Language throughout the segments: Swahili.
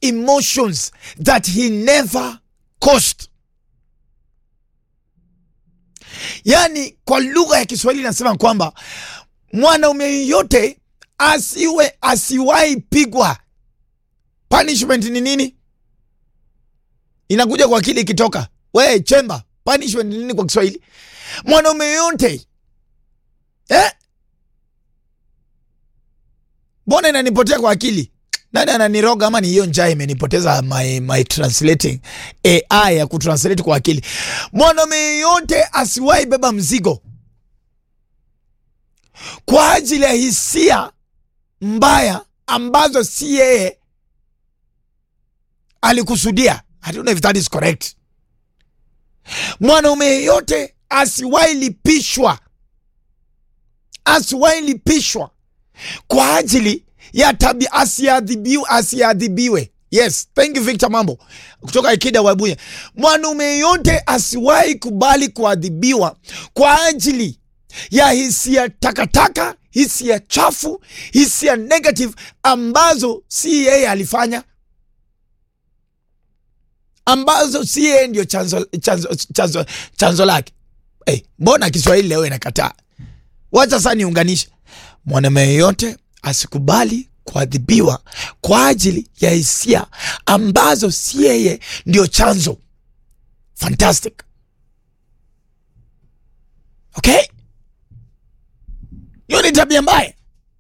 emotions that he never caused. Yaani, kwa lugha ya Kiswahili nasema kwamba mwanaume yeyote asiwe asiwahi pigwa. Punishment ni nini? Inakuja kwa akili ikitoka. We chemba, punishment ni nini kwa Kiswahili? Mwanaume yeyote eh? Mbona inanipotea kwa akili? Nani ananiroga ama ni hiyo njaa imenipoteza my, my translating AI ya kutranslate kwa akili. Mwanaume yeyote asiwahi beba mzigo kwa ajili ya hisia mbaya ambazo si yeye alikusudia. I don't know if that is correct. Mwanaume yeyote asiwahi lipishwa, asiwahi lipishwa kwa ajili ya tabia, asiadhibiwe, asiadhibiwe. Yes, thank you Victor Mambo kutoka Ikida Wabuye. Mwanaume yeyote asiwahi kubali kuadhibiwa kwa ajili ya hisia takataka, hisia chafu, hisia negative ambazo si yeye alifanya, ambazo si yeye ndio chanzo, chanzo, chanzo, chanzo lake. Hey, mbona Kiswahili leo inakataa? Wacha sasa niunganishe. Mwanaume yeyote asikubali kuadhibiwa kwa ajili ya hisia ambazo si yeye ndio chanzo. Fantastic. Okay? Hiyo ni tabia mbaya.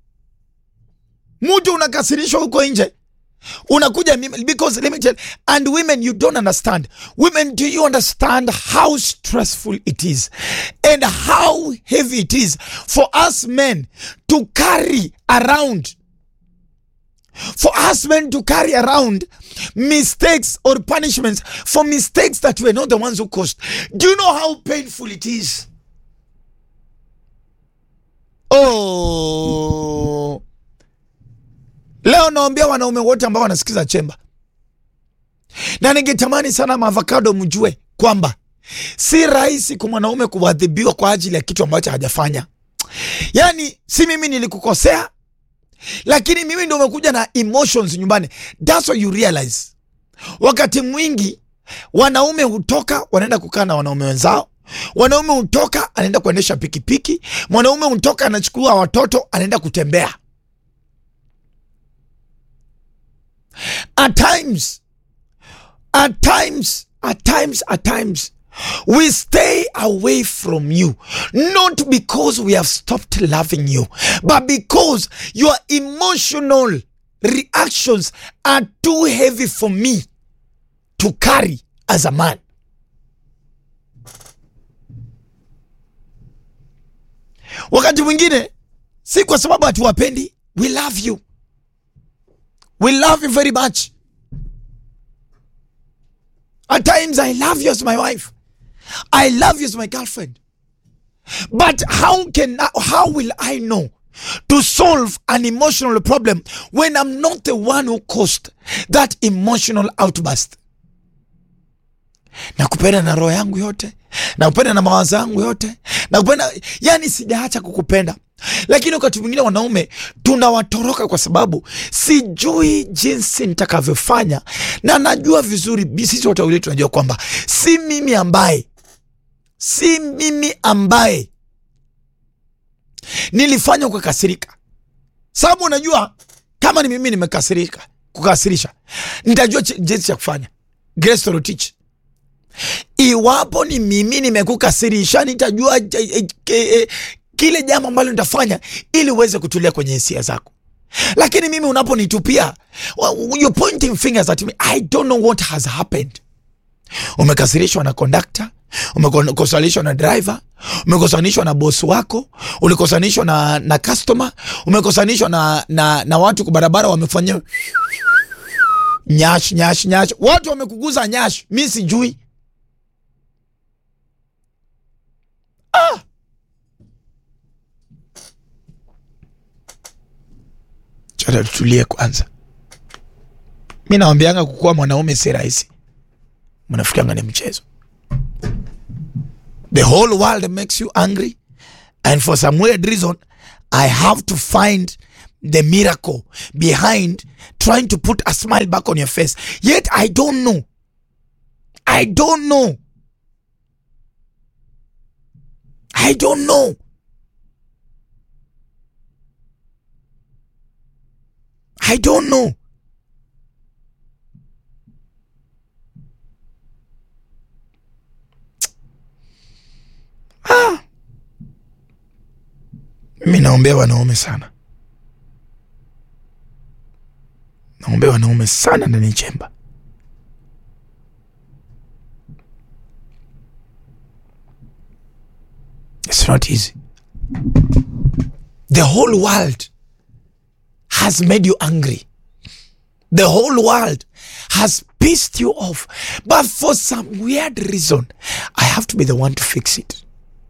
Mtu unakasirishwa huko nje unakuja mimi- because let me tell and women you don't understand women do you understand how stressful it is and how heavy it is for us men to carry around for us men to carry around mistakes or punishments for mistakes that were not the ones who caused do you know how painful it is oh Leo naombea wanaume wote ambao wanasikiza chemba, na ningetamani sana maavocado mjue kwamba si rahisi kwa mwanaume kuadhibiwa kwa ajili ya kitu ambacho hajafanya. Yaani si mimi nilikukosea, lakini mimi ndio umekuja na emotions nyumbani. That's what you realize. Wakati mwingi wanaume hutoka wanaenda kukaa na wanaume wenzao, wanaume hutoka anaenda kuendesha pikipiki, mwanaume hutoka anachukua watoto anaenda kutembea. at times at times at times at times we stay away from you not because we have stopped loving you but because your emotional reactions are too heavy for me to carry as a man wakati mwingine si kwa sababu hatuwapendi we love you We love you very much. At times, I love you as my wife. I love you as my girlfriend. But how can I, how will I know to solve an emotional problem when I'm not the one who caused that emotional outburst? Nakupenda na roho yangu yote, nakupenda na mawazo yangu yote, nakupenda, yani sijaacha kukupenda lakini wakati mwingine wanaume tunawatoroka kwa sababu sijui jinsi nitakavyofanya, na najua vizuri, bi- sisi wote wawili tunajua kwamba si mimi ambaye si mimi ambaye nilifanya kukasirika, sababu unajua kama ni mimi nimekasirika kukasirisha, nitajua ch- jinsi cha kufanya. Grace Torotich, iwapo ni mimi nimekukasirisha, nitajua eh, eh, eh, kile jambo ambalo nitafanya ili uweze kutulia kwenye hisia zako. Lakini mimi unaponitupia, wa- you're pointing fingers at me. I don't know what has happened. Umekasirishwa na kondakta, umekosanishwa na driver, umekosanishwa na bosi wako, ulikosanishwa na, na customer, umekosanishwa na, na, na watu kwa barabara wamefanyia nyash nyash nyash, watu wamekuguza nyash, mi sijui ah. Chata tutulie kwanza. Mi nawambianga kukuwa mwanaume si rahisi, mnafikanga ni mchezo. The whole world makes you angry and for some weird reason I have to find the miracle behind trying to put a smile back on your face yet i don't know i don't know i don't know i don't know ah. mi naombea wanaume sana naombea wanaume sana ndani ya chemba It's not easy. The whole world has made you angry. The whole world has pissed you off. But for some weird reason, I have to be the one to fix it.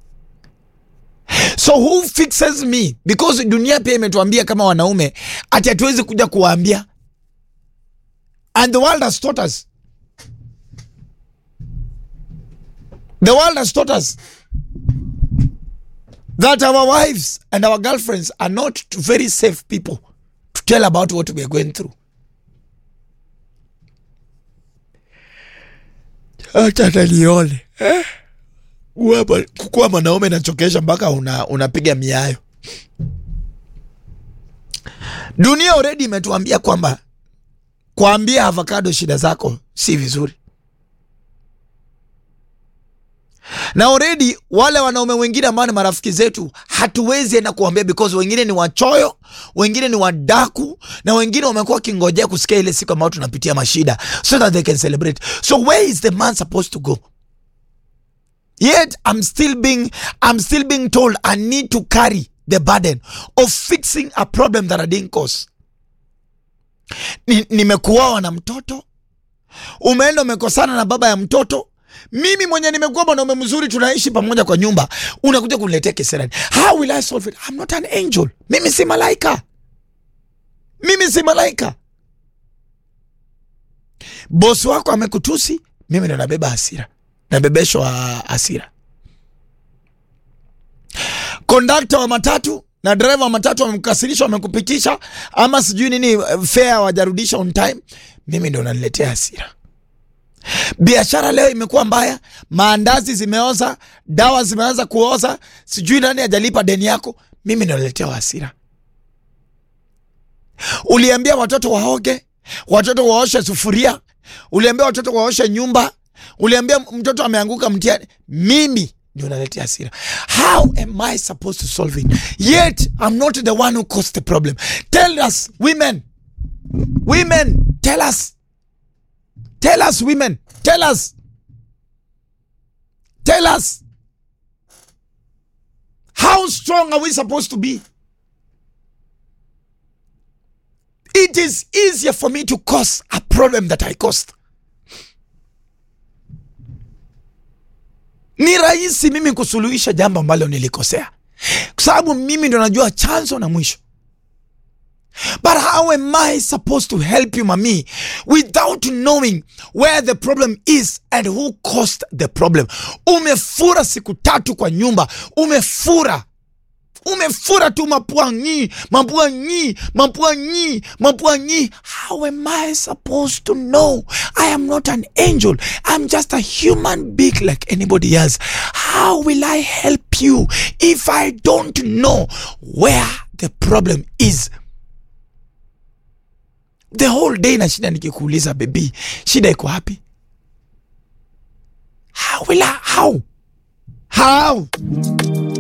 So who fixes me? Because dunia pia imetuambia kama wanaume ati hatuwezi kuja kuwaambia. And the world has taught us. The world has taught us that our wives and our girlfriends are not very safe people to tell about what we are going through. Acha tanione eh? Kuwa- kukuwa mwanaume nachokesha mpaka una, unapiga miayo. Dunia already imetuambia kwamba kuambia avocado shida zako si vizuri, na already wale wanaume wengine ambao ni marafiki zetu hatuwezi enda kuambia because wengine ni wachoyo, wengine ni wadaku, na wengine wamekuwa wakingojea kusikia ile siku ambayo tunapitia mashida so that they can celebrate. So where is the man supposed to go? Yet I'm still being I'm still being told I need to carry the burden of fixing a problem that I didn't cause. Ni- Nimekuoa na mtoto, umeenda umekosana na baba ya mtoto. Mimi mwenye nimekuwa mwanaume mzuri, tunaishi pamoja kwa nyumba, unakuja kuniletea kisirani. How will I solve it? I'm not an angel. Mimi si malaika, mimi si malaika. Bosi wako amekutusi, mimi ndo nabeba hasira, nabebeshwa hasira. Kondakta wa matatu na dereva wa matatu wamekukasirisha, wamekupitisha ama sijui nini, eh, fare wajarudisha on time, mimi ndo naniletea hasira. Biashara leo imekuwa mbaya, maandazi zimeoza, dawa zimeanza kuoza, sijui nani hajalipa deni yako, mimi ndo naletewa hasira. Uliambia watoto waoge, watoto waoshe sufuria, uliambia watoto waoshe nyumba, uliambia mtoto ameanguka mtihani, mimi ndio naletea hasira. How am I supposed to solve it? Yet I'm not the one who caused the problem. Tell us, women, women, tell us, tell us, women, tell us, tell us. How strong are we supposed to be? It is easier for me to cause a problem that I caused. Ni rahisi mimi kusuluhisha jambo ambalo nilikosea, kwa sababu mimi ndo najua chanzo na mwisho. But how am I supposed to help you, mami, without knowing where the problem is and who caused the problem? Umefura siku tatu kwa nyumba, umefura umefura tu mapua nyi mapua nyi mapua nyi mapua nyi how am i supposed to know i am not an angel i'm just a human being like anybody else how will i help you if i don't know where the problem is the whole day na shida nikikuuliza bebi shida iko wapi how will I, how how